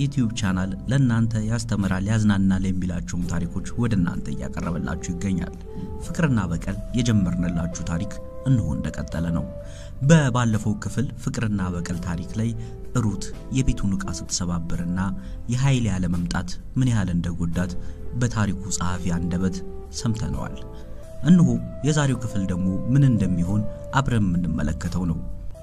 ዩቲዩብ ቻናል ለእናንተ ያስተምራል፣ ያዝናናል የሚላቸውም ታሪኮች ወደ እናንተ እያቀረበላችሁ ይገኛል። ፍቅርና በቀል የጀመርንላችሁ ታሪክ እንሆ እንደቀጠለ ነው። በባለፈው ክፍል ፍቅርና በቀል ታሪክ ላይ ሩት የቤቱን ዕቃ ስትሰባብርና የኃይሌ ያለመምጣት ምን ያህል እንደጎዳት በታሪኩ ጸሐፊ አንደበት ሰምተነዋል። እነሆ የዛሬው ክፍል ደግሞ ምን እንደሚሆን አብረን የምንመለከተው ነው።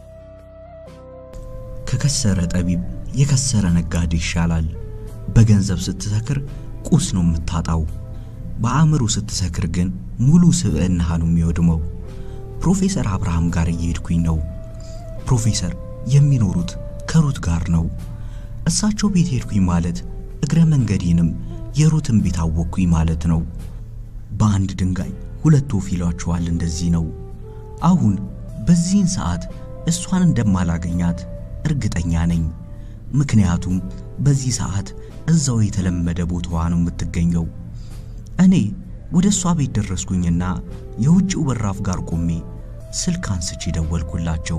ከከሰረ ጠቢብ የከሰረ ነጋዴ ይሻላል። በገንዘብ ስትሰክር ቁስ ነው የምታጣው። በአእምሮ ስትሰክር ግን ሙሉ ስብዕናህ ነው የሚወድመው። ፕሮፌሰር አብርሃም ጋር እየሄድኩኝ ነው። ፕሮፌሰር የሚኖሩት ከሩት ጋር ነው። እሳቸው ቤት ሄድኩኝ ማለት እግረ መንገዴንም የሩትን ቤት አወቅኩኝ ማለት ነው። በአንድ ድንጋይ ሁለት ወፍ ይሏቸዋል። እንደዚህ ነው። አሁን በዚህን ሰዓት እሷን እንደማላገኛት እርግጠኛ ነኝ። ምክንያቱም በዚህ ሰዓት እዛው የተለመደ ቦታዋ ነው የምትገኘው። እኔ ወደ እሷ ቤት ደረስኩኝና የውጭው በራፍ ጋር ቆሜ ስልክ አንስቼ ደወልኩላቸው።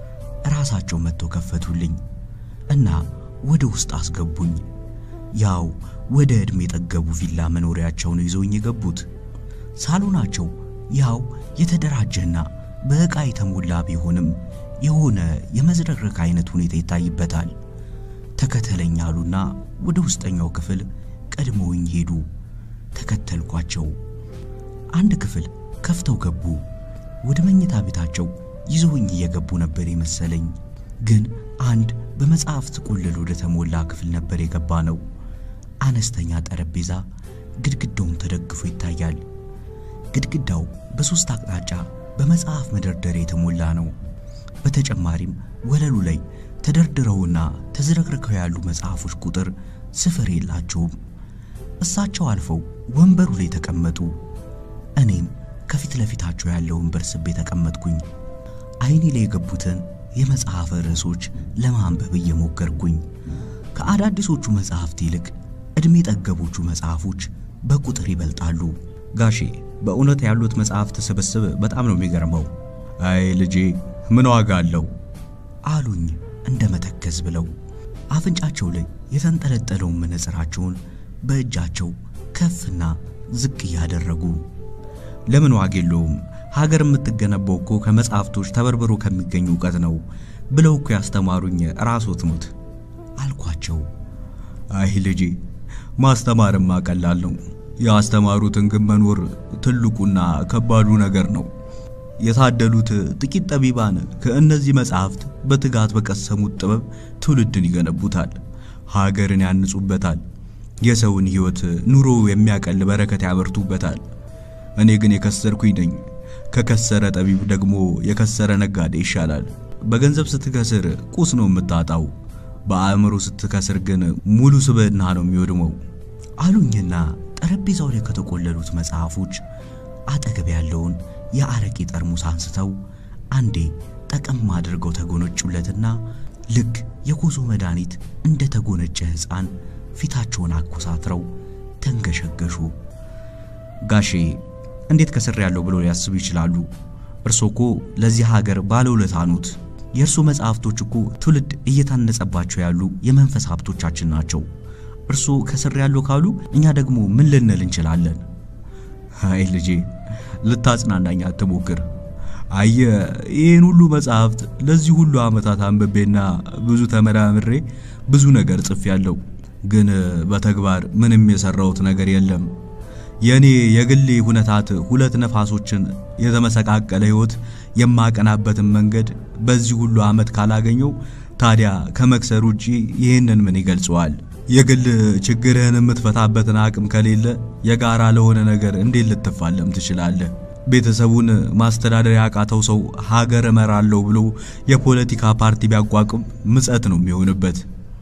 ራሳቸው መጥተው ከፈቱልኝ እና ወደ ውስጥ አስገቡኝ። ያው ወደ ዕድሜ የጠገቡ ቪላ መኖሪያቸው ነው ይዘውኝ የገቡት። ሳሎናቸው ያው የተደራጀና በዕቃ የተሞላ ቢሆንም የሆነ የመዝረክረክ አይነት ሁኔታ ይታይበታል። ተከተለኝ አሉና ወደ ውስጠኛው ክፍል ቀድመውኝ ሄዱ። ተከተልኳቸው። አንድ ክፍል ከፍተው ገቡ። ወደ መኝታ ቤታቸው ይዘውኝ እየገቡ ነበር የመሰለኝ። ግን አንድ በመጽሐፍት ቁልል ወደ ተሞላ ክፍል ነበር የገባ ነው። አነስተኛ ጠረጴዛ ግድግዳውን ተደግፎ ይታያል። ግድግዳው በሦስት አቅጣጫ በመጽሐፍ መደርደሪያ የተሞላ ነው። በተጨማሪም ወለሉ ላይ ተደርድረውና ተዝረክርከው ያሉ መጽሐፎች ቁጥር ስፍር የላቸውም። እሳቸው አልፈው ወንበሩ ላይ ተቀመጡ። እኔም ከፊት ለፊታቸው ያለው ወንበር ስቤ ተቀመጥኩኝ። አይኔ ላይ የገቡትን የመጽሐፍ ርዕሶች ለማንበብ እየሞከርኩኝ ከአዳዲሶቹ መጽሐፍት ይልቅ ዕድሜ ጠገቦቹ መጽሐፎች በቁጥር ይበልጣሉ። ጋሼ በእውነት ያሉት መጽሐፍት ስብስብ በጣም ነው የሚገርመው። አይ ልጄ ምን ዋጋ አለው አሉኝ እንደ መተከዝ ብለው አፍንጫቸው ላይ የተንጠለጠለውን መነጽራቸውን በእጃቸው ከፍና ዝቅ እያደረጉ ለምን ዋጋ የለውም? ሀገር የምትገነባው እኮ ከመጽሐፍቶች ተበርብሮ ከሚገኝ እውቀት ነው ብለው እኮ ያስተማሩኝ ራስዎት ኖት አልኳቸው። አይ ልጄ ማስተማርማ ቀላል ነው። ያስተማሩትን ግን መኖር ትልቁና ከባዱ ነገር ነው። የታደሉት ጥቂት ጠቢባን ከእነዚህ መጽሐፍት በትጋት በቀሰሙት ጥበብ ትውልድን ይገነቡታል፣ ሀገርን ያንጹበታል፣ የሰውን ሕይወት ኑሮ የሚያቀል በረከት ያበርቱበታል። እኔ ግን የከሰርኩኝ ነኝ። ከከሰረ ጠቢብ ደግሞ የከሰረ ነጋዴ ይሻላል። በገንዘብ ስትከስር ቁስ ነው የምታጣው፣ በአእምሮ ስትከስር ግን ሙሉ ስብዕና ነው የሚወድመው አሉኝና ጠረጴዛው ላይ ከተቆለሉት መጽሐፎች አጠገብ ያለውን የአረቄ ጠርሙስ አንስተው አንዴ ጠቀም አድርገው ተጎነጩለትና ልክ የኮሶ መድኃኒት እንደ ተጎነጨ ሕፃን ፊታቸውን አኮሳትረው ተንገሸገሹ። ጋሼ እንዴት ከስር ያለው ብሎ ሊያስቡ ይችላሉ? እርሶ እኮ ለዚህ ሀገር ባለውለታ ኖት። የእርሶ መጽሐፍቶች እኮ ትውልድ እየታነጸባቸው ያሉ የመንፈስ ሀብቶቻችን ናቸው። እርሶ ከስር ያለው ካሉ እኛ ደግሞ ምን ልንል እንችላለን? አይ ልጄ ልታጽናናኝ አትሞክር። አየ ይህን ሁሉ መጽሐፍት ለዚህ ሁሉ ዓመታት አንብቤና ብዙ ተመራምሬ ብዙ ነገር ጽፌያለሁ። ግን በተግባር ምንም የሰራሁት ነገር የለም። የኔ የግሌ ሁነታት ሁለት ነፋሶችን የተመሰቃቀለ ሕይወት የማቀናበትን መንገድ በዚህ ሁሉ ዓመት ካላገኘው ታዲያ ከመክሰር ውጪ ይህንን ምን ይገልጸዋል? የግል ችግርህን የምትፈታበትን አቅም ከሌለ የጋራ ለሆነ ነገር እንዴት ልትፋለም ትችላለህ? ቤተሰቡን ማስተዳደር ያቃተው ሰው ሀገር እመራለሁ ብሎ የፖለቲካ ፓርቲ ቢያቋቁም ምጸት ነው የሚሆንበት።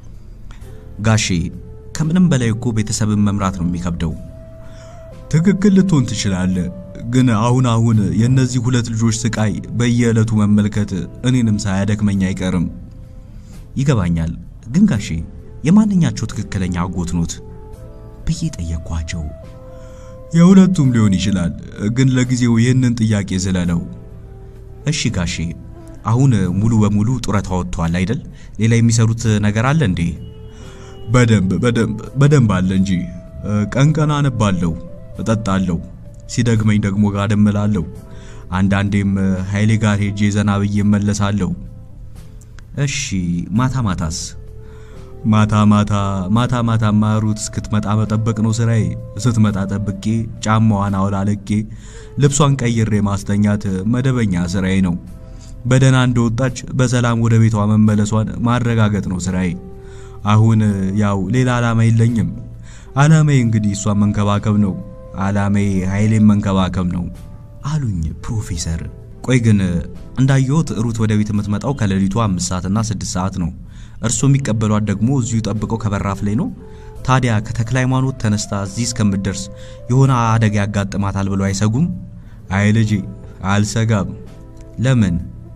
ጋሼ ከምንም በላይ እኮ ቤተሰብን መምራት ነው የሚከብደው። ትክክል ልትሆን ትችላለህ። ግን አሁን አሁን የእነዚህ ሁለት ልጆች ስቃይ በየዕለቱ መመልከት እኔንም ሳያደክመኝ አይቀርም። ይገባኛል። ግን ጋሼ የማንኛቸው ትክክለኛ አጎት ኖት ብዬ ጠየቅኳቸው። የሁለቱም ሊሆን ይችላል። ግን ለጊዜው ይህንን ጥያቄ ዝለለው። እሺ ጋሼ፣ አሁን ሙሉ በሙሉ ጡረታ ወጥተዋል አይደል? ሌላ የሚሰሩት ነገር አለ እንዴ? በደንብ በደንብ በደንብ አለ እንጂ ቀን ቀን አነባለሁ፣ እጠጣለሁ፣ ሲደግመኝ ደግሞ ጋደም እላለሁ። አንዳንዴም ኃይሌ ጋር ሄጄ ዘና ብዬ እመለሳለሁ። እሺ ማታ ማታስ? ማታ ማታ ማታ ማታማ ሩት እስክትመጣ መጠበቅ ነው ስራዬ። ስትመጣ ጠብቄ ጫማዋን አውላለቄ ልብሷን ቀይሬ ማስተኛት መደበኛ ስራዬ ነው። በደህና እንደወጣች በሰላም ወደ ቤቷ መመለሷን ማረጋገጥ ነው ስራዬ። አሁን ያው ሌላ ዓላማ የለኝም። ዓላማዬ እንግዲህ እሷን መንከባከብ ነው። ዓላማዬ ኃይሌን መንከባከብ ነው አሉኝ ፕሮፌሰር። ቆይ ግን እንዳየሁት ሩት ወደ ቤት የምትመጣው ከሌሊቱ አምስት ሰዓትና ስድስት ሰዓት ነው። እርሶ የሚቀበሏት ደግሞ እዚሁ ጠብቀው ከበራፍ ላይ ነው። ታዲያ ከተክለ ሃይማኖት ተነስታ እዚህ እስከምትደርስ የሆነ አደጋ ያጋጥማታል ብለው አይሰጉም? አይ ልጄ አልሰጋም። ለምን?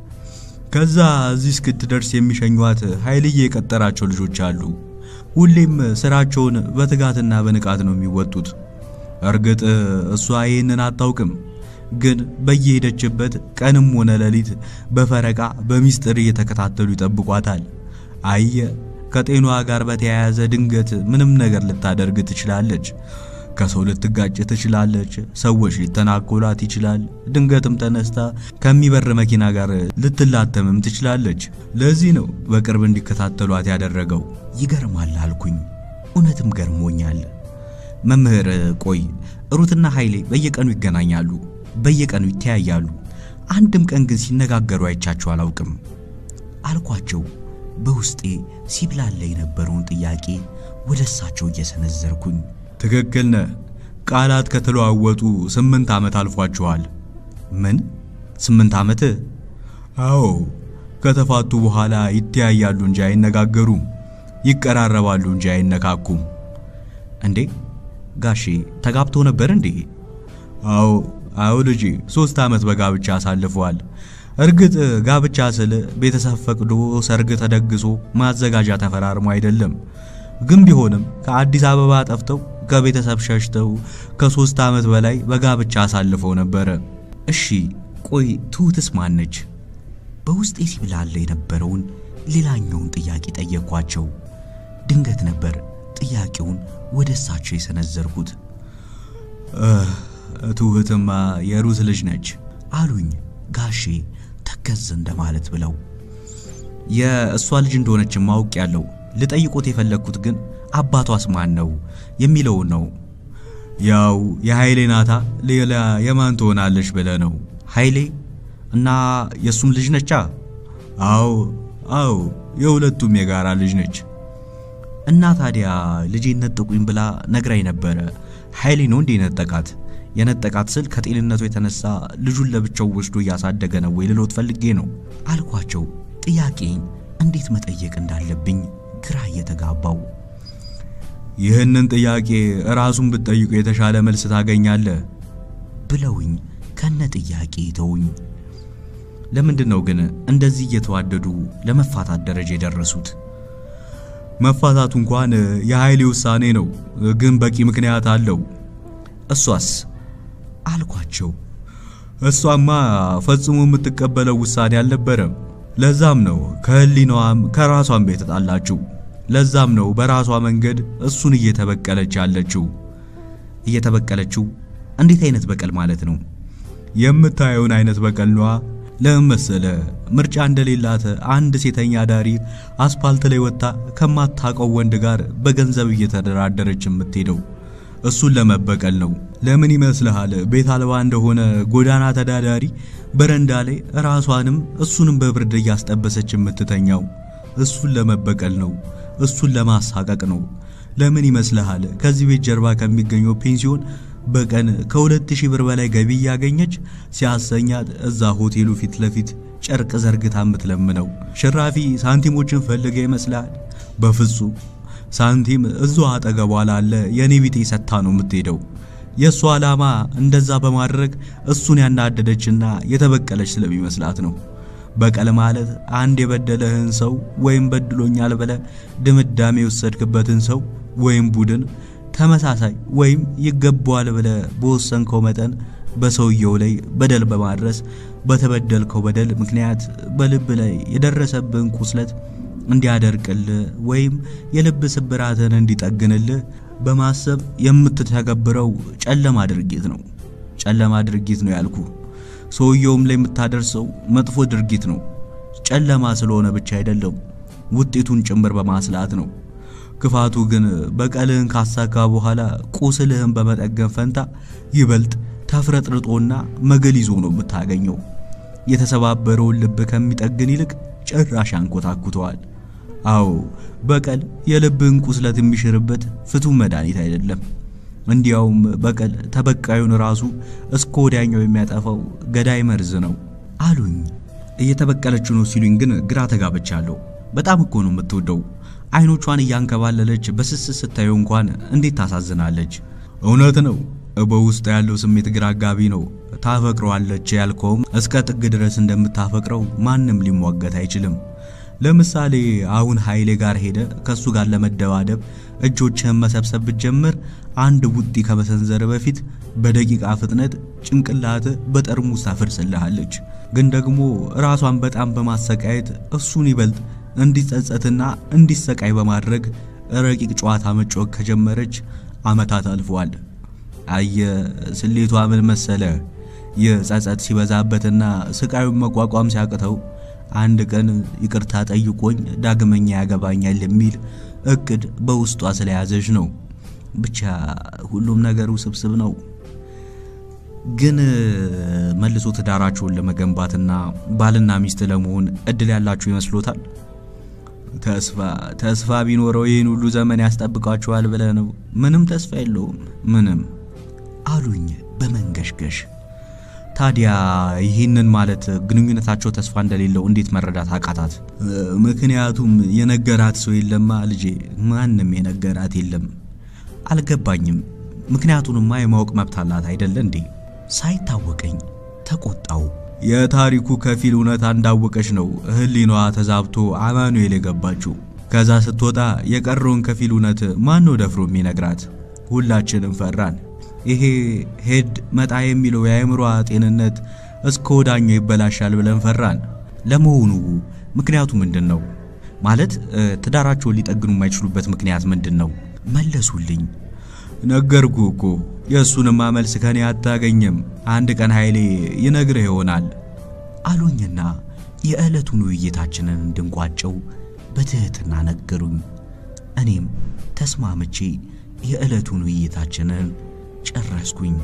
ከዛ እዚህ እስክትደርስ የሚሸኟት ኃይልዬ የቀጠራቸው ልጆች አሉ። ሁሌም ስራቸውን በትጋትና በንቃት ነው የሚወጡት። እርግጥ እሷ ይህንን አታውቅም፣ ግን በየሄደችበት ቀንም ሆነ ሌሊት በፈረቃ በሚስጥር እየተከታተሉ ይጠብቋታል። አየ ከጤናዋ ጋር በተያያዘ ድንገት ምንም ነገር ልታደርግ ትችላለች። ከሰው ልትጋጭ ትችላለች። ሰዎች ሊተናኮላት ይችላል። ድንገትም ተነስታ ከሚበር መኪና ጋር ልትላተምም ትችላለች። ለዚህ ነው በቅርብ እንዲከታተሏት ያደረገው። ይገርማል አልኩኝ። እውነትም ገርሞኛል። መምህር ቆይ ሩትና ኃይሌ በየቀኑ ይገናኛሉ፣ በየቀኑ ይተያያሉ። አንድም ቀን ግን ሲነጋገሩ አይቻቸው አላውቅም አልኳቸው። በውስጤ ሲብላላ የነበረውን ጥያቄ ወደ እሳቸው እየሰነዘርኩኝ ትክክል ነህ። ቃላት ከተለዋወጡ ስምንት ዓመት አልፏቸዋል። ምን ስምንት ዓመት? አዎ፣ ከተፋቱ በኋላ ይተያያሉ እንጂ አይነጋገሩም፣ ይቀራረባሉ እንጂ አይነካኩም። እንዴ ጋሼ ተጋብቶ ነበር እንዴ? አዎ አዎ ልጄ፣ ሶስት ዓመት በጋብቻ አሳልፈዋል። እርግጥ ጋብቻ ስል ቤተሰብ ፈቅዶ ሰርግ ተደግሶ ማዘጋጃ ተፈራርሞ አይደለም። ግን ቢሆንም ከአዲስ አበባ ጠፍተው ከቤተሰብ ሸሽተው ከሶስት ዓመት በላይ በጋብቻ አሳልፈው ነበረ። እሺ ቆይ ትሁትስ ማነች? በውስጤ ሲብላላ የነበረውን ሌላኛውን ጥያቄ ጠየቅኳቸው። ድንገት ነበር ጥያቄውን ወደ እሳቸው የሰነዘርኩት። ትሁትማ የሩት ልጅ ነች አሉኝ ጋሼ ተከዝ እንደማለት ብለው። የእሷ ልጅ እንደሆነች ማውቅ ያለው ልጠይቆት የፈለግኩት ግን አባቷስ ማን ነው የሚለውን ነው። ያው የኃይሌ ናታ፣ ሌላ የማን ትሆናለች ብለህ ነው። ኃይሌ እና የእሱም ልጅ ነቻ? አዎ አዎ፣ የሁለቱም የጋራ ልጅ ነች። እና ታዲያ ልጄን ነጠቁኝ ብላ ነግራኝ ነበረ። ኃይሌ ነው እንዴ ነጠቃት? የነጠቃት ስል ከጤንነቱ የተነሳ ልጁን ለብቻው ወስዶ እያሳደገ ነው ወይ ልሎት ፈልጌ ነው አልኳቸው። ጥያቄን እንዴት መጠየቅ እንዳለብኝ ግራ እየተጋባው ይህንን ጥያቄ ራሱን ብትጠይቁ የተሻለ መልስ ታገኛለህ ብለውኝ ከነ ጥያቄ ተውኝ። ለምንድን ነው ግን እንደዚህ እየተዋደዱ ለመፋታት ደረጃ የደረሱት? መፋታቱ እንኳን የኃይሌ ውሳኔ ነው፣ ግን በቂ ምክንያት አለው። እሷስ አልኳቸው። እሷማ ፈጽሞ የምትቀበለው ውሳኔ አልነበረም። ለዛም ነው ከህሊናዋም ከራሷም ቤት ተጣላችው። ለዛም ነው በራሷ መንገድ እሱን እየተበቀለች ያለችው። እየተበቀለችው እንዴት አይነት በቀል ማለት ነው? የምታየውን አይነት በቀል ነዋ። ለምን መሰለ? ምርጫ እንደሌላት አንድ ሴተኛ ዳሪ አስፓልት ላይ ወጥታ ከማታውቀው ወንድ ጋር በገንዘብ እየተደራደረች የምትሄደው እሱን ለመበቀል ነው። ለምን ይመስልሃል? ቤት አልባ እንደሆነ ጎዳና ተዳዳሪ በረንዳ ላይ ራሷንም እሱንም በብርድ እያስጠበሰች የምትተኛው እሱን ለመበቀል ነው። እሱን ለማሳቀቅ ነው። ለምን ይመስልሃል? ከዚህ ቤት ጀርባ ከሚገኘው ፔንሲዮን በቀን ከሁለት ሺህ ብር በላይ ገቢ እያገኘች ሲያሰኛት እዛ ሆቴሉ ፊት ለፊት ጨርቅ ዘርግታ የምትለምነው ሽራፊ ሳንቲሞችን ፈልገ ይመስልሃል? በፍጹም ሳንቲም እዛው አጠገቧ ላለ የኔ ቢጤ ሰታ ነው የምትሄደው። የእሷ ዓላማ እንደዛ በማድረግ እሱን ያናደደችና የተበቀለች ስለሚመስላት ነው። በቀል ማለት አንድ የበደለህን ሰው ወይም በድሎኛል ብለ ድምዳሜ የወሰድክበትን ሰው ወይም ቡድን ተመሳሳይ ወይም ይገባዋል ብለ በወሰንከው መጠን በሰውየው ላይ በደል በማድረስ በተበደልከው በደል ምክንያት በልብ ላይ የደረሰብን ቁስለት እንዲያደርቅልህ ወይም የልብ ስብራትን እንዲጠግንልህ በማሰብ የምትተገብረው ጨለማ ድርጊት ነው። ጨለማ ድርጊት ነው ያልኩ። ሰውየውም ላይ የምታደርሰው መጥፎ ድርጊት ነው። ጨለማ ስለሆነ ብቻ አይደለም፣ ውጤቱን ጭምር በማስላት ነው። ክፋቱ ግን በቀልህን ካሳካ በኋላ ቁስልህን በመጠገን ፈንታ ይበልጥ ተፍረጥርጦና መገል ይዞ ነው የምታገኘው። የተሰባበረውን ልብ ከሚጠግን ይልቅ ጭራሽ አንኮታኩተዋል። አዎ በቀል የልብህን ቁስለት የሚሽርበት ፍቱን መድኃኒት አይደለም። እንዲያውም በቀል ተበቃዩን ራሱ እስከ ወዲያኛው የሚያጠፋው ገዳይ መርዝ ነው አሉኝ። እየተበቀለች ነው ሲሉኝ ግን ግራ ተጋብቻለሁ። በጣም እኮ ነው የምትወደው። አይኖቿን እያንከባለለች በስስት ስታየው እንኳን እንዴት ታሳዝናለች። እውነት ነው፣ በውስጥ ያለው ስሜት ግራ አጋቢ ነው። ታፈቅረዋለች ያልከውም እስከ ጥግ ድረስ እንደምታፈቅረው ማንም ሊሟገት አይችልም። ለምሳሌ አሁን ኃይሌ ጋር ሄደ ከሱ ጋር ለመደባደብ እጆችህን መሰብሰብ ብትጀምር አንድ ቡጢ ከመሰንዘር በፊት በደቂቃ ፍጥነት ጭንቅላት በጠርሙስ ታፈርስልሃለች። ግን ደግሞ ራሷን በጣም በማሰቃየት እሱን ይበልጥ እንዲጸጸትና እንዲሰቃይ በማድረግ ረቂቅ ጨዋታ መጫወት ከጀመረች ዓመታት አልፈዋል። አየ ስሌቷ ምን መሰለ? ይህ ጸጸት ሲበዛበትና ስቃዩን መቋቋም ሲያቅተው አንድ ቀን ይቅርታ ጠይቆኝ ዳግመኛ ያገባኛል የሚል እቅድ በውስጧ ስለያዘች ነው። ብቻ ሁሉም ነገር ውስብስብ ነው። ግን መልሶ ትዳራቸውን ለመገንባትና ባልና ሚስት ለመሆን እድል ያላችሁ ይመስሎታል? ተስፋ ተስፋ ቢኖረው ይህን ሁሉ ዘመን ያስጠብቃችኋል ብለህ ነው? ምንም ተስፋ የለውም። ምንም አሉኝ በመንገሽገሽ። ታዲያ ይህንን ማለት ግንኙነታቸው ተስፋ እንደሌለው እንዴት መረዳት አቃታት? ምክንያቱም የነገራት ሰው የለማ ልጄ፣ ማንም የነገራት የለም። አልገባኝም። ምክንያቱንማ የማወቅ መብት አላት አይደለ እንዴ? ሳይታወቀኝ ተቆጣው። የታሪኩ ከፊል እውነታ እንዳወቀች ነው ሕሊናዋ ተዛብቶ አማኑኤል የገባችው። ከዛ ስትወጣ የቀረውን ከፊል እውነት ማን ነው ደፍሮ የሚነግራት? ሁላችንም ፈራን። ይሄ ሄድ መጣ የሚለው የአእምሯ ጤንነት እስከ ወዳኛው ይበላሻል ብለን ፈራን። ለመሆኑ ምክንያቱ ምንድን ነው? ማለት ትዳራቸውን ሊጠግኑ የማይችሉበት ምክንያት ምንድን ነው? መለሱልኝ። ነገርኩ እኮ የእሱንማ መልስ ከኔ አታገኝም። አንድ ቀን ኃይሌ ይነግርህ ይሆናል አሉኝና የዕለቱን ውይይታችንን እንድንቋጨው በትህትና ነገሩኝ። እኔም ተስማምቼ የዕለቱን ውይይታችንን ጨረስኩኝ።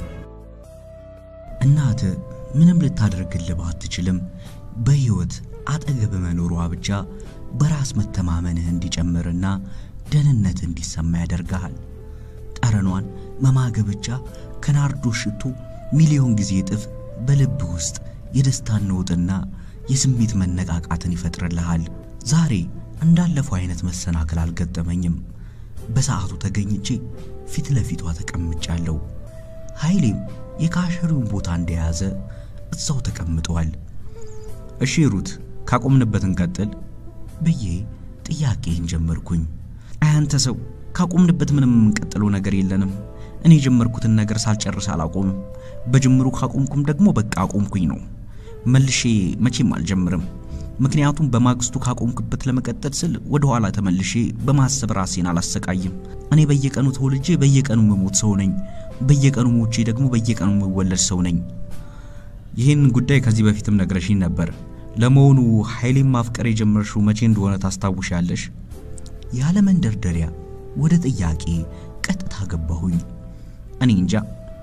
እናት ምንም ልታደርግልህ ባትችልም በሕይወት አጠገብ መኖሯ ብቻ በራስ መተማመንህ እንዲጨምርና ደህንነት እንዲሰማ ያደርግሃል። ጠረኗን መማገብ ብቻ ከናርዶስ ሽቶ ሚሊዮን ጊዜ እጥፍ በልብ ውስጥ የደስታን ነውጥና የስሜት መነቃቃትን ይፈጥርልሃል። ዛሬ እንዳለፈው አይነት መሰናክል አልገጠመኝም። በሰዓቱ ተገኝቼ ፊት ለፊቷ ተቀምጫለሁ። ኃይሌም የካሸሪውን ቦታ እንደያዘ እዛው ተቀምጠዋል። እሺ ሩት ካቆምንበት እንቀጥል ብዬ ጥያቄን ጀመርኩኝ። አያንተ ሰው ካቆምንበት ምንም የምንቀጥለው ነገር የለንም። እኔ የጀመርኩትን ነገር ሳልጨርስ አላቆምም። በጅምሩ ካቆምኩም ደግሞ በቃ አቆምኩኝ ነው። መልሼ መቼም አልጀምርም። ምክንያቱም በማግስቱ ካቆምክበት ለመቀጠል ስል ወደ ኋላ ተመልሼ በማሰብ ራሴን አላሰቃይም። እኔ በየቀኑ ተወልጄ በየቀኑ የምሞት ሰው ነኝ። በየቀኑ ሞቼ ደግሞ በየቀኑ የምወለድ ሰው ነኝ። ይህን ጉዳይ ከዚህ በፊትም ነግረሽኝ ነበር። ለመሆኑ ኃይሌን ማፍቀር የጀመርሽው መቼ እንደሆነ ታስታውሻለሽ? ያለ መንደርደሪያ ወደ ጥያቄ ቀጥታ ገባሁኝ። እኔ እንጃ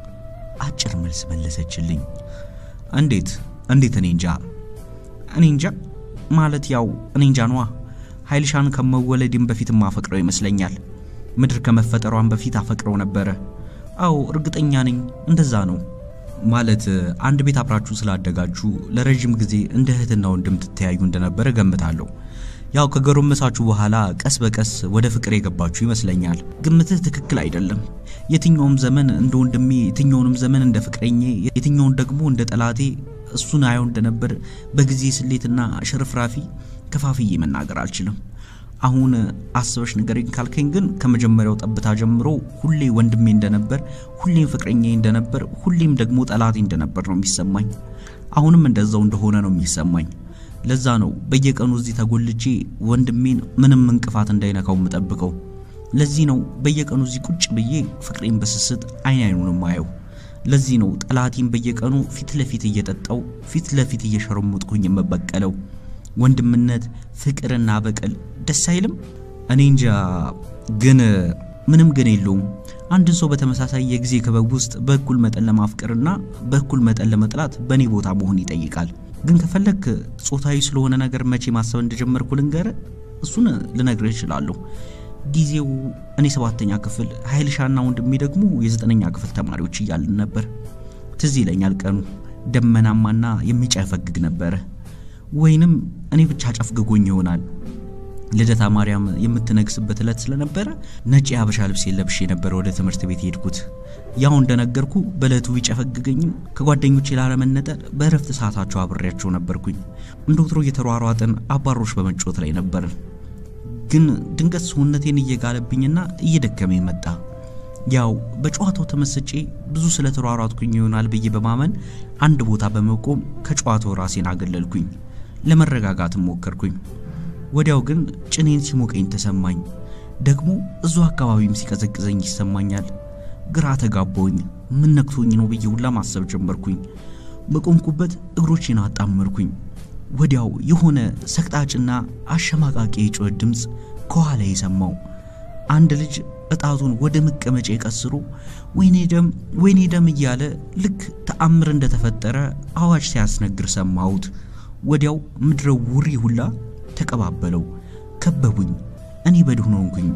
አጭር መልስ መለሰችልኝ። እንዴት እንዴት? እኔ እንጃ እኔ እንጃ ማለት ያው እኔ እንጃ ነዋ። ኃይልሻን ከመወለድም በፊት ማፈቅረው ይመስለኛል። ምድር ከመፈጠሯን በፊት አፈቅረው ነበረ። አዎ እርግጠኛ ነኝ እንደዛ ነው። ማለት አንድ ቤት አብራችሁ ስላደጋችሁ ለረጅም ጊዜ እንደ እህትና ወንድም ትተያዩ እንደነበረ ገምታለሁ። ያው ከጎረመሳችሁ በኋላ ቀስ በቀስ ወደ ፍቅር የገባችሁ ይመስለኛል። ግምትህ ትክክል አይደለም። የትኛውም ዘመን እንደ ወንድሜ፣ የትኛውንም ዘመን እንደ ፍቅረኜ፣ የትኛውን ደግሞ እንደ ጠላቴ እሱን አየው እንደነበር በጊዜ ስሌትና ሽርፍራፊ ከፋፍዬ መናገር አልችልም። አሁን አስበሽ ንገረኝ ካልከኝ ግን ከመጀመሪያው ጠብታ ጀምሮ ሁሌ ወንድሜ እንደነበር፣ ሁሌም ፍቅረኛ እንደነበር፣ ሁሌም ደግሞ ጠላቴ እንደነበር ነው የሚሰማኝ። አሁንም እንደዛው እንደሆነ ነው የሚሰማኝ። ለዛ ነው በየቀኑ እዚህ ተጎልቼ ወንድሜን ምንም እንቅፋት እንዳይነካው የምጠብቀው። ለዚህ ነው በየቀኑ እዚህ ቁጭ ብዬ ፍቅሬን በስስት አይን አይኑን ማየው። ለዚህ ነው ጠላቴን በየቀኑ ፊት ለፊት እየጠጣው ፊት ለፊት እየሸረሙጥኩኝ የምበቀለው። ወንድምነት ፍቅርና በቀል ደስ አይልም? እኔ እንጃ ግን ምንም ግን የለውም። አንድን ሰው በተመሳሳይ የጊዜ ክበብ ውስጥ በእኩል መጠን ለማፍቀርና በእኩል መጠን ለመጥላት በእኔ ቦታ መሆን ይጠይቃል። ግን ከፈለክ ጾታዊ ስለሆነ ነገር መቼ ማሰብ እንደጀመርኩ ልንገር። እሱን ልነግርህ እችላለሁ። ጊዜው እኔ ሰባተኛ ክፍል ኃይልሻና ወንድሜ ደግሞ የዘጠነኛ ክፍል ተማሪዎች እያልን ነበር። ትዝ ይለኛል ቀኑ ደመናማና የሚጨፈግግ ነበረ። ወይንም እኔ ብቻ ጨፍግጎኝ ይሆናል። ልደታ ማርያም የምትነግስበት ዕለት ስለነበረ ነጭ የሀበሻ ልብስ ለብሼ ነበር ወደ ትምህርት ቤት የሄድኩት። ያው እንደነገርኩ በዕለቱ ቢጨፈግገኝም ከጓደኞቼ ላለመነጠል በእረፍት ሰዓታቸው አብሬያቸው ነበርኩኝ። እንደ ወትሮ እየተሯሯጥን አባሮች በመጫወት ላይ ነበርን። ግን ድንገት ሰውነቴን እየጋለብኝና እየደከመኝ መጣ። ያው በጨዋታው ተመስጬ ብዙ ስለተሯሯጥኩኝ ይሆናል ብዬ በማመን አንድ ቦታ በመቆም ከጨዋታው ራሴን አገለልኩኝ። ለመረጋጋትም ሞከርኩኝ። ወዲያው ግን ጭኔን ሲሞቀኝ ተሰማኝ። ደግሞ እዙ አካባቢም ሲቀዘቅዘኝ ይሰማኛል። ግራ ተጋባውኝ። ምን ነክቶኝ ነው ብዬ ሁላ ማሰብ ጀመርኩኝ። በቆምኩበት እግሮቼን አጣመርኩኝ። ወዲያው የሆነ ሰቅጣጭና አሸማቃቂ የጩኸት ድምፅ ከኋላ የሰማው አንድ ልጅ እጣቱን ወደ መቀመጫ ቀስሮ ወይኔ ደም ወይኔ ደም እያለ ልክ ተአምር እንደተፈጠረ አዋጅ ሲያስነግር ሰማሁት። ወዲያው ምድረ ውሪ ሁላ ተቀባበለው፣ ከበቡኝ። እኔ በድን ሆንኩኝ።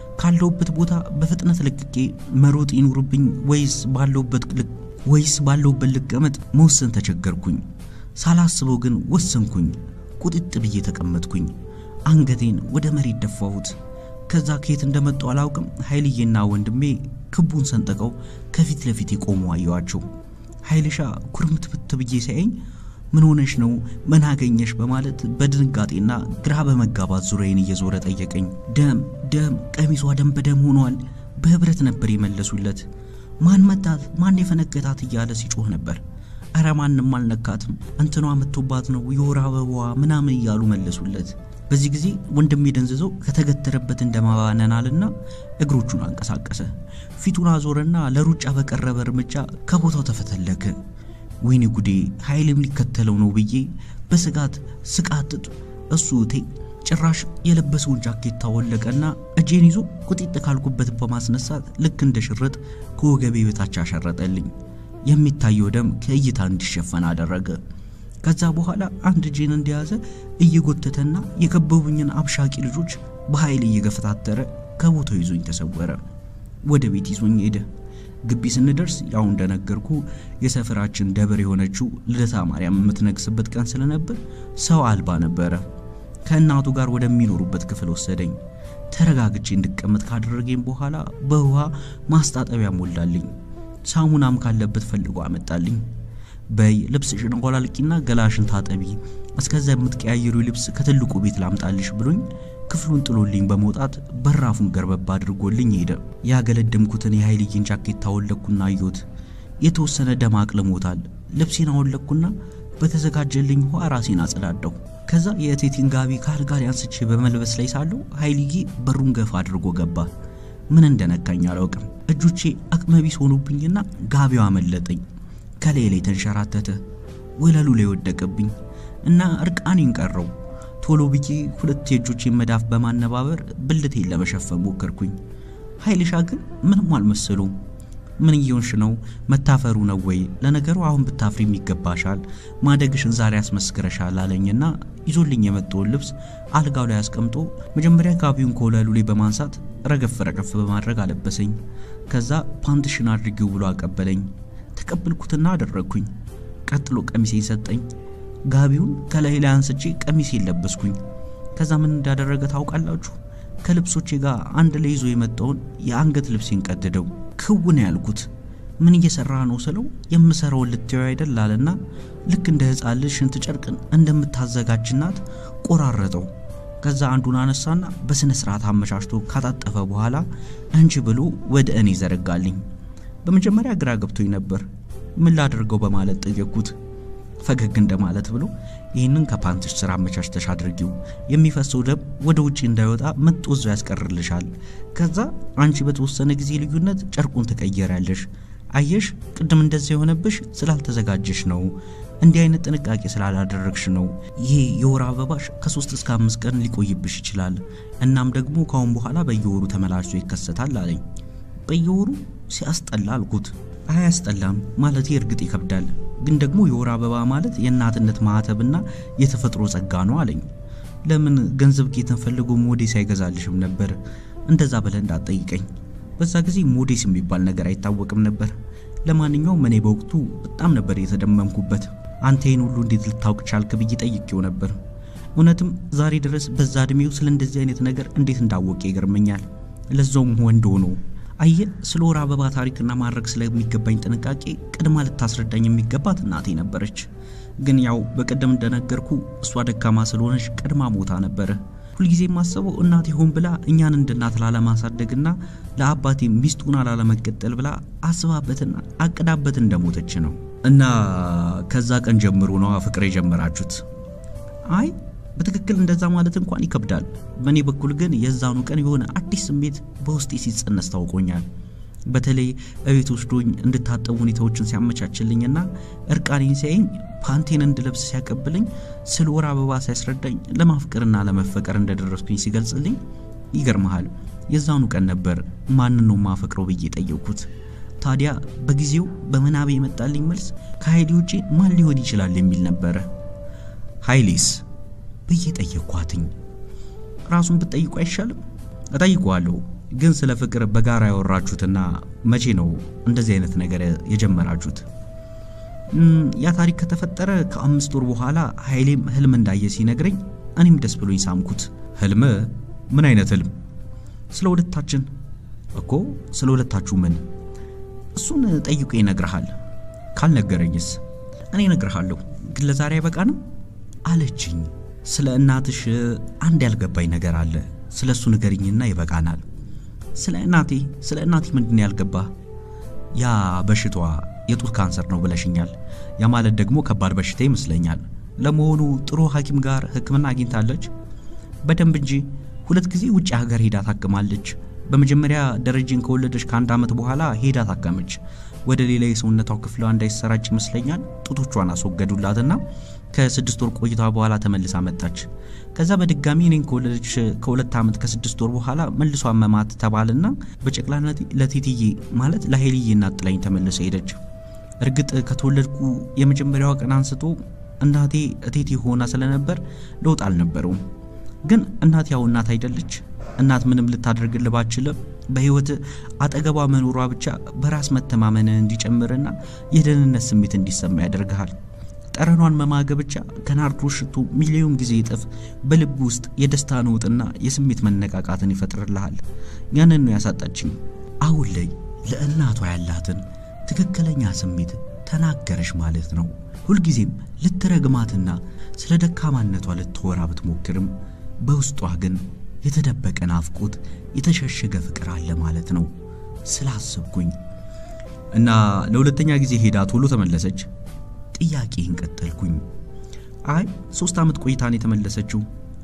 ካለሁበት ቦታ በፍጥነት ለቅቄ መሮጥ ይኑርብኝ ወይስ ባለሁበት ወይስ ባለሁበት ልቀመጥ መወሰን ተቸገርኩኝ። ሳላስበው ግን ወሰንኩኝ። ቁጥጥ ብዬ ተቀመጥኩኝ። አንገቴን ወደ መሬት ደፋሁት። ከዛ ከየት እንደመጡ አላውቅም። ኃይልዬና ወንድሜ ክቡን ሰንጥቀው ከፊት ለፊት የቆሙ አየዋቸው። ኃይልሻ ኩርምትምት ብዬ ሲያየኝ ምን ሆነሽ ነው? ምን አገኘሽ? በማለት በድንጋጤና ግራ በመጋባት ዙሪያዬን እየዞረ ጠየቀኝ። ደም ደም፣ ቀሚሷ ደም በደም ሆኗል። በህብረት ነበር የመለሱለት። ማን መታት? ማን የፈነገታት? እያለ ሲጮህ ነበር። እረ ማንም አልነካትም፣ እንትኗ መቶባት ነው የወር አበባዋ ምናምን እያሉ መለሱለት። በዚህ ጊዜ ወንድሜ ደንዝዘው ከተገተረበት እንደማባነናልና እግሮቹን አንቀሳቀሰ። ፊቱን አዞረና ለሩጫ በቀረበ እርምጃ ከቦታው ተፈተለከ። ወይኔ ጉዴ ኃይልም ሊከተለው ነው ብዬ በስጋት ስቃጥጥ እሱ እቴ ጭራሽ የለበሰውን ጃኬት ታወለቀና እጄን ይዞ ቁጢጥ ካልኩበት በማስነሳት ልክ እንደ ሽርጥ ከወገቤ በታች አሸረጠልኝ። የሚታየው ደም ከእይታ እንዲሸፈን አደረገ። ከዛ በኋላ አንድ እጄን እንደያዘ እየጎተተና የከበቡኝን አብሻቂ ልጆች በኃይል እየገፈታተረ ከቦታው ይዞኝ ተሰወረ። ወደ ቤት ይዞኝ ሄደ። ግቢ ስንደርስ ያው እንደነገርኩ የሰፈራችን ደብር የሆነችው ልደታ ማርያም የምትነግስበት ቀን ስለነበር ሰው አልባ ነበረ። ከእናቱ ጋር ወደሚኖሩበት ክፍል ወሰደኝ። ተረጋግቼ እንድቀመጥ ካደረገኝ በኋላ በውሃ ማስታጠቢያ ሞላልኝ። ሳሙናም ካለበት ፈልጎ አመጣልኝ። በይ ልብስሽን አውላልቂና ገላሽን ታጠቢ፣ እስከዛ የምትቀያየሩ ልብስ ከትልቁ ቤት ላምጣልሽ ብሎኝ ክፍሉን ጥሎልኝ በመውጣት በራፉን ገርበባ አድርጎልኝ ሄደ። ያገለደምኩትን የኃይልዬን ጃኬት ታወለቅኩና አየሁት። የተወሰነ ደም አቅልሞታል። ልብሴን አወለቅኩና በተዘጋጀልኝ ውሃ ራሴን አጸዳዳሁ። ከዛ የእቴቴን ጋቢ ከአልጋ ላይ አንስቼ በመልበስ ላይ ሳለሁ ኃይልዬ በሩን ገፋ አድርጎ ገባ። ምን እንደነካኝ አላውቅም። እጆቼ አቅመቢስ ሆኑብኝና ጋቢው አመለጠኝ። ከላይ ላይ ተንሸራተተ፣ ወለሉ ላይ ወደቀብኝ እና እርቃኔን ቀረው። ቶሎ ብዬ ሁለት የእጆቼን መዳፍ በማነባበር ብልቴን ለመሸፈን ሞከርኩኝ። ኃይልሻ ግን ምንም አልመሰሉም። ምን እየሆንሽ ነው? መታፈሩ ነው ወይ? ለነገሩ አሁን ብታፍሪም ይገባሻል፣ ማደግሽን ዛሬ አስመስክረሻል አለኝና ይዞልኝ የመጣውን ልብስ አልጋው ላይ አስቀምጦ መጀመሪያ ጋቢውን ከወለሉ ላይ በማንሳት ረገፍ ረገፍ በማድረግ አለበሰኝ። ከዛ ፓንትሽን አድርጊው ብሎ አቀበለኝ። ተቀበልኩትና አደረግኩኝ። ቀጥሎ ቀሚሴን ሰጠኝ። ጋቢውን ከላይ ላይ አንስቼ ቀሚሴን ለበስኩኝ። ከዛ ምን እንዳደረገ ታውቃላችሁ? ከልብሶቼ ጋር አንድ ላይ ይዞ የመጣውን የአንገት ልብሴን ቀደደው። ክውን ያልኩት ምን እየሰራ ነው ስለው የምሰራውን ልትየው አይደል አለና ልክ እንደ ሕፃን ልጅ ሽንት ጨርቅን እንደምታዘጋጅናት ቆራረጠው። ከዛ አንዱን አነሳና በስነ ስርዓት አመቻችቶ ካጣጠፈ በኋላ እንጂ ብሎ ወደ እኔ ዘረጋልኝ። በመጀመሪያ ግራ ገብቶኝ ነበር። ምን ላደርገው በማለት ጠየቅኩት። ፈገግ እንደማለት ብሎ ይህንን ከፓንትሽ ስራ አመቻችተሽ አድርጊው፣ የሚፈሰው ደም ወደ ውጭ እንዳይወጣ መጦዞ ያስቀርልሻል። ከዛ አንቺ በተወሰነ ጊዜ ልዩነት ጨርቁን ትቀየሪያለሽ። አየሽ፣ ቅድም እንደዚያ የሆነብሽ ስላልተዘጋጀሽ ነው። እንዲህ አይነት ጥንቃቄ ስላላደረግሽ ነው። ይሄ የወር አበባሽ ከሶስት እስከ አምስት ቀን ሊቆይብሽ ይችላል። እናም ደግሞ ካሁን በኋላ በየወሩ ተመላልሶ ይከሰታል አለኝ። በየወሩ ሲያስጠላ አልኩት። አያስጠላም ማለት እርግጥ ይከብዳል፣ ግን ደግሞ የወር አበባ ማለት የእናትነት ማህተብና የተፈጥሮ ጸጋ ነው አለኝ። ለምን ገንዘብ ጌትን ፈልጎ ሞዴስ አይገዛልሽም ነበር? እንደዛ ብለህ እንዳትጠይቀኝ። በዛ ጊዜ ሞዴስ የሚባል ነገር አይታወቅም ነበር። ለማንኛውም እኔ በወቅቱ በጣም ነበር የተደመምኩበት። አንተ ይህን ሁሉ እንዴት ልታውቅ ቻልክ ብዬ ጠይቄው ነበር። እውነትም ዛሬ ድረስ በዛ እድሜው ስለ እንደዚህ አይነት ነገር እንዴት እንዳወቀ ይገርመኛል። ለዛውም ወንድ ሆኖ አየ ስለ ወር አበባ ታሪክና ማድረግ ስለሚገባኝ ጥንቃቄ ቅድማ ልታስረዳኝ የሚገባት እናቴ ነበረች። ግን ያው በቀደም እንደነገርኩ እሷ ደካማ ስለሆነች ቀድማ ሞታ ነበረ። ሁልጊዜ የማስበው እናቴ ሆን ብላ እኛን እንደ እናት ላለማሳደግና ለአባቴ ሚስቱን ላለመቀጠል ብላ አስባበትና አቅዳበት እንደሞተች ነው። እና ከዛ ቀን ጀምሮ ነው ፍቅር የጀመራችሁት? አይ በትክክል እንደዛ ማለት እንኳን ይከብዳል። በእኔ በኩል ግን የዛኑ ቀን የሆነ አዲስ ስሜት በውስጤ ሲጸነስ ታውቆኛል። በተለይ እቤት ወስዶኝ እንድታጠቡ ሁኔታዎችን ሲያመቻችልኝና እርቃኔን ሲያየኝ ፓንቴን እንድለብስ ሲያቀብለኝ ስለ ወር አበባ ሲያስረዳኝ ለማፍቀርና ለመፈቀር እንደደረስኩኝ ሲገልጽልኝ ይገርመሃል፣ የዛኑ ቀን ነበር ማንን ነው ማፈቅረው ብዬ ጠየቅኩት። ታዲያ በጊዜው በምናቤ የመጣልኝ መልስ ከኃይሌ ውጪ ማን ሊሆን ይችላል የሚል ነበረ። ኃይሌስ ብዬ ጠየቅኳትኝ። ራሱን ብትጠይቁ አይሻልም? እጠይቀዋለሁ ግን ስለ ፍቅር በጋራ ያወራችሁትና መቼ ነው እንደዚህ አይነት ነገር የጀመራችሁት? ያ ታሪክ ከተፈጠረ ከአምስት ወር በኋላ ኃይሌም ህልም እንዳየ ሲነግረኝ እኔም ደስ ብሎኝ ሳምኩት። ህልም? ምን አይነት ህልም? ስለ ሁለታችን እኮ። ስለ ሁለታችሁ ምን? እሱን ጠይቆ ይነግርሃል። ካልነገረኝስ? እኔ እነግርሃለሁ፣ ግን ለዛሬ አይበቃንም አለችኝ። ስለ እናትሽ አንድ ያልገባኝ ነገር አለ። ስለ እሱ ንገሪኝና ይበቃናል። ስለ እናቴ ስለ እናቴ ምንድን ያልገባ? ያ በሽቷ የጡት ካንሰር ነው ብለሽኛል። ያ ማለት ደግሞ ከባድ በሽታ ይመስለኛል። ለመሆኑ ጥሩ ሐኪም ጋር ሕክምና አግኝታለች? በደንብ እንጂ ሁለት ጊዜ ውጭ ሀገር ሄዳ ታክማለች። በመጀመሪያ ደረጀን ከወለደች ከአንድ ዓመት በኋላ ሄዳ ታከመች። ወደ ሌላ የሰውነቷ ክፍሏ እንዳይሰራጭ ይመስለኛል ጡቶቿን አስወገዱላትና ከስድስት ወር ቆይታ በኋላ ተመልሳ መጣች። ከዛ በድጋሚ እኔን ከወለደች ከሁለት ዓመት ከስድስት ወር በኋላ መልሷ አመማት ተባልና በጨቅላነት ለቴትዬ ማለት ለኃይልዬ እናት ጥላኝ ተመልሰ ሄደች። እርግጥ ከተወለድኩ የመጀመሪያዋ ቀን አንስቶ እናቴ እቴቴ ሆና ስለነበር ለውጥ አልነበረውም። ግን እናት ያው እናት አይደለች። እናት ምንም ልታደርግልህ ባትችልም በህይወት አጠገቧ መኖሯ ብቻ በራስ መተማመን እንዲጨምርና የደህንነት ስሜት እንዲሰማ ያደርግሃል። ጠረኗን መማገ ብቻ ከናርዶስ ሽቶ ሚሊዮን ጊዜ እጥፍ በልብ ውስጥ የደስታ ነውጥና የስሜት መነቃቃትን ይፈጥርልሃል። ያንን ነው ያሳጣችኝ። አሁን ላይ ለእናቷ ያላትን ትክክለኛ ስሜት ተናገረሽ ማለት ነው። ሁልጊዜም ልትረግማትና ስለ ደካማነቷ ልትወራ ብትሞክርም በውስጧ ግን የተደበቀ ናፍቆት፣ የተሸሸገ ፍቅር አለ ማለት ነው ስላሰብኩኝ እና ለሁለተኛ ጊዜ ሄዳ ቶሎ ተመለሰች። ጥያቄን ቀጠልኩኝ። አይ ሶስት ዓመት ቆይታን የተመለሰችው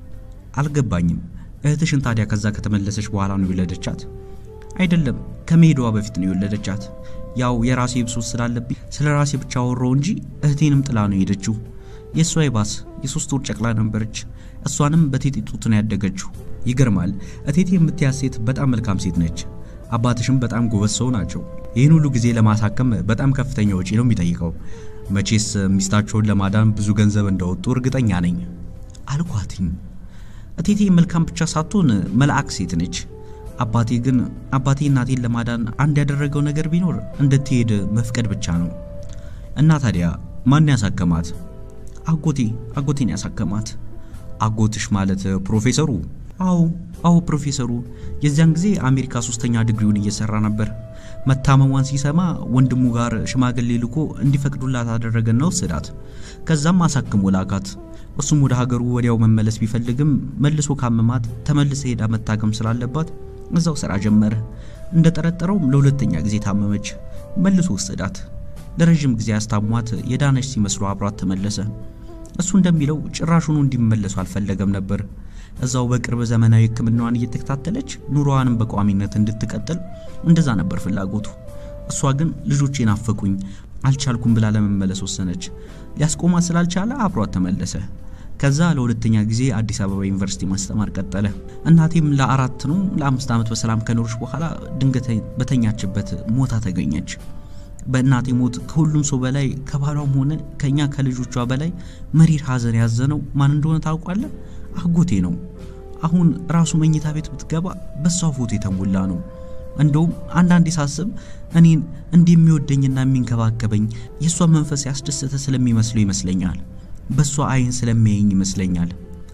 አልገባኝም። እህትሽን ታዲያ ከዛ ከተመለሰች በኋላ ነው የወለደቻት? አይደለም ከመሄዷ በፊት ነው የወለደቻት። ያው የራሴ ብሶት ስላለብኝ ስለ ራሴ ብቻ አወራው እንጂ እህቴንም ጥላ ነው የሄደችው። የእሷ ይባስ የሶስት ወር ጨቅላ ነበረች። እሷንም በቴቴ ጡት ነው ያደገችው። ይገርማል። እቴቴ የምትያዝ ሴት በጣም መልካም ሴት ነች። አባትሽም በጣም ጎበዝ ሰው ናቸው። ይህን ሁሉ ጊዜ ለማሳከም በጣም ከፍተኛ ወጪ ነው የሚጠይቀው። መቼስ ሚስታቸውን ለማዳን ብዙ ገንዘብ እንደወጡ እርግጠኛ ነኝ አልኳትኝ። እቴቴ መልካም ብቻ ሳትሆን መልአክ ሴት ነች። አባቴ ግን አባቴ እናቴን ለማዳን አንድ ያደረገው ነገር ቢኖር እንድትሄድ መፍቀድ ብቻ ነው። እና ታዲያ ማን ያሳከማት? አጎቴ አጎቴን ያሳከማት። አጎትሽ ማለት ፕሮፌሰሩ? አዎ አዎ ፕሮፌሰሩ። የዚያን ጊዜ አሜሪካ ሶስተኛ ዲግሪውን እየሰራ ነበር። መታመሟን ሲሰማ ወንድሙ ጋር ሽማግሌ ልኮ እንዲፈቅዱላት አደረገና ወሰዳት። ከዛም አሳክሞ ላካት። እሱም ወደ ሀገሩ ወዲያው መመለስ ቢፈልግም መልሶ ካመማት ተመልሰ ሄዳ መታከም ስላለባት እዛው ስራ ጀመረ። እንደጠረጠረውም ለሁለተኛ ጊዜ ታመመች። መልሶ ወሰዳት። ለረዥም ጊዜ ያስታሟት የዳነች ሲመስሉ አብሯት ተመለሰ። እሱ እንደሚለው ጭራሹኑ እንዲመለሱ አልፈለገም ነበር። እዛው በቅርብ ዘመናዊ ሕክምናዋን እየተከታተለች ኑሮዋንም በቋሚነት እንድትቀጥል እንደዛ ነበር ፍላጎቱ። እሷ ግን ልጆቼ ናፈቁኝ፣ አልቻልኩም ብላ ለመመለስ ወሰነች። ሊያስቆማት ስላልቻለ አብሯት ተመለሰ። ከዛ ለሁለተኛ ጊዜ አዲስ አበባ ዩኒቨርሲቲ ማስተማር ቀጠለ። እናቴም ለአራት ነው ለአምስት ዓመት በሰላም ከኖረች በኋላ ድንገት በተኛችበት ሞታ ተገኘች። በእናቴ ሞት ከሁሉም ሰው በላይ ከባሏም ሆነ ከእኛ ከልጆቿ በላይ መሪር ሐዘን ያዘነው ማን እንደሆነ ታውቋለህ? አጎቴ ነው። አሁን ራሱ መኝታ ቤት ብትገባ በሷ ፎቶ የተሞላ ነው። እንደውም አንዳንዴ ሳስብ እኔን እንደሚወደኝና የሚንከባከበኝ የእሷ መንፈስ ያስደሰተ ስለሚመስለው ይመስለኛል። በእሷ አይን ስለሚያየኝ ይመስለኛል።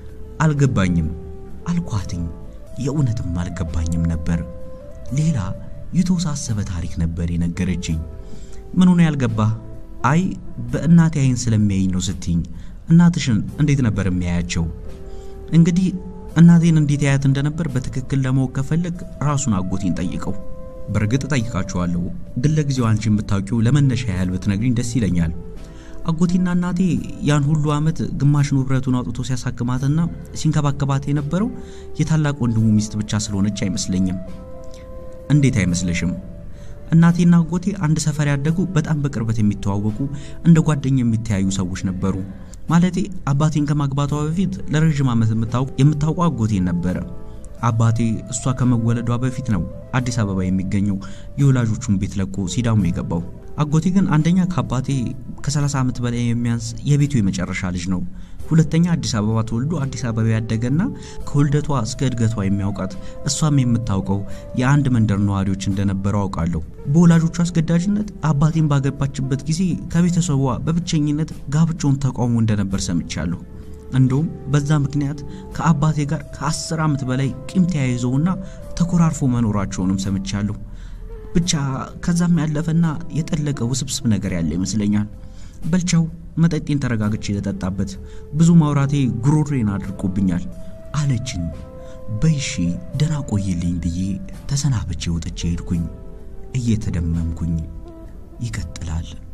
አልገባኝም አልኳትኝ። የእውነትም አልገባኝም ነበር። ሌላ የተወሳሰበ ታሪክ ነበር የነገረችኝ። ምን ሆነ ያልገባህ? አይ በእናቴ አይን ስለሚያየኝ ነው ስትኝ፣ እናትሽን እንዴት ነበር የሚያያቸው? እንግዲህ እናቴን እንዴት ያያት እንደነበር በትክክል ለማወቅ ከፈለግ ራሱን አጎቴን ጠይቀው። በእርግጥ ጠይቃችኋለሁ፣ ግን ለጊዜው አንቺ የምታውቂው ለመነሻ ያህል ብትነግሪኝ ደስ ይለኛል። አጎቴና እናቴ ያን ሁሉ ዓመት ግማሽ ንብረቱን አውጥቶ ሲያሳክማትና ሲንከባከባት የነበረው የታላቅ ወንድሙ ሚስት ብቻ ስለሆነች አይመስለኝም። እንዴት አይመስልሽም? እናቴና አጎቴ አንድ ሰፈር ያደጉ በጣም በቅርበት የሚተዋወቁ እንደ ጓደኛ የሚተያዩ ሰዎች ነበሩ። ማለቴ አባቴን ከማግባቷ በፊት ለረዥም ዓመት የምታውቀው አጎቴን ነበረ። አባቴ እሷ ከመወለዷ በፊት ነው አዲስ አበባ የሚገኘው የወላጆቹን ቤት ለቆ ሲዳሙ የገባው። አጎቴ ግን አንደኛ ከአባቴ ከ30 ዓመት በላይ የሚያንስ የቤቱ የመጨረሻ ልጅ ነው። ሁለተኛ አዲስ አበባ ተወልዶ አዲስ አበባ ያደገና ከውልደቷ እስከ እድገቷ የሚያውቃት እሷም የምታውቀው የአንድ መንደር ነዋሪዎች እንደነበረው አውቃለሁ። በወላጆቹ አስገዳጅነት አባቴን ባገባችበት ጊዜ ከቤተሰቧ በብቸኝነት ጋብቻውን ተቃውሞ እንደነበር ሰምቻለሁ። እንደውም በዛ ምክንያት ከአባቴ ጋር ከአስር ዓመት በላይ ቂም ተያይዘውና ተኮራርፎ መኖራቸውንም ሰምቻለሁ። ብቻ ከዛም ያለፈና የጠለቀ ውስብስብ ነገር ያለ ይመስለኛል። በልቻው መጠጤን ተረጋግቼ ለጠጣበት ብዙ ማውራቴ ጉሮሬን አድርቆብኛል አለችኝ። በይሺ ደህና ቆይልኝ ብዬ ተሰናብቼ ወጥቼ ሄድኩኝ። እየተደመምኩኝ ይቀጥላል።